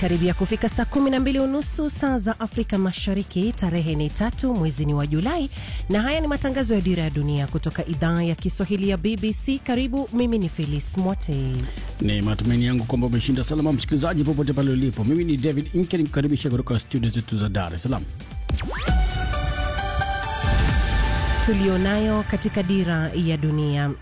Karibia kufika saa kumi na mbili unusu saa za Afrika Mashariki. Tarehe ni tatu mwezi ni wa Julai, na haya ni matangazo ya Dira ya Dunia kutoka idhaa ya Kiswahili ya BBC. Karibu, mimi ni Felis Mwote. Ni matumaini yangu kwamba umeshinda salama, msikilizaji, popote pale ulipo. Mimi ni David Inke nikukaribisha kutoka studio zetu za Dar es Salaam. Tulionayo katika Dira ya Dunia.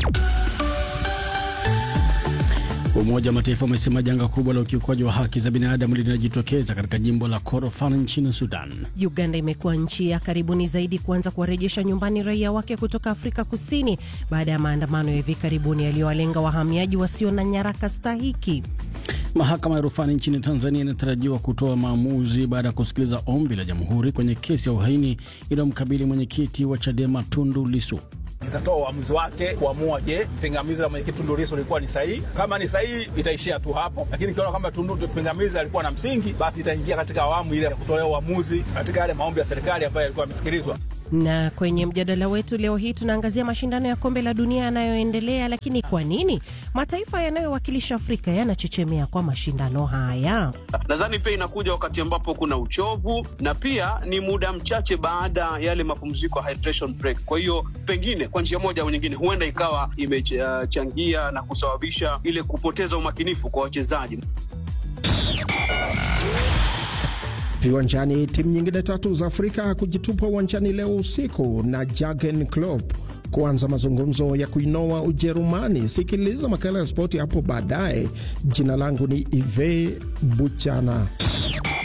Umoja wa Mataifa umesema janga kubwa la ukiukwaji wa haki za binadamu linajitokeza katika jimbo la Kordofan nchini Sudan. Uganda imekuwa nchi ya karibuni zaidi kuanza kuwarejesha nyumbani raia wake kutoka Afrika Kusini baada ya maandamano ya hivi karibuni yaliyowalenga wahamiaji wasio na nyaraka stahiki. Mahakama ya rufani nchini Tanzania inatarajiwa kutoa maamuzi baada ya kusikiliza ombi la jamhuri kwenye kesi ya uhaini inayomkabili mwenyekiti wa Chadema Tundu Lissu. Itatoa uamuzi wake kuamua, je, pingamizi la mwenyekiti Tundu Lissu lilikuwa ni sahihi? Kama ni sahihi, itaishia tu hapo, lakini ikiona kwamba Tundu pingamizi alikuwa na msingi, basi itaingia katika awamu ile ya kutolea uamuzi katika yale maombi ya serikali ambayo yalikuwa yamesikilizwa. Na kwenye mjadala wetu leo hii tunaangazia mashindano ya kombe la dunia yanayoendelea, lakini kwa nini mataifa yanayowakilisha Afrika yanachechemea kwa mashindano haya? Nadhani pia inakuja wakati ambapo kuna uchovu na pia ni muda mchache baada ya yale mapumziko ya hydration break. Kwa hiyo pengine kwa njia moja au nyingine, huenda ikawa imechangia na kusababisha ile kupoteza umakinifu kwa wachezaji. Viwanjani, timu nyingine tatu za Afrika kujitupa uwanjani leo usiku na Jurgen Klopp kuanza mazungumzo ya kuinoa Ujerumani. Sikiliza makala ya spoti hapo baadaye. Jina langu ni Ive Buchana.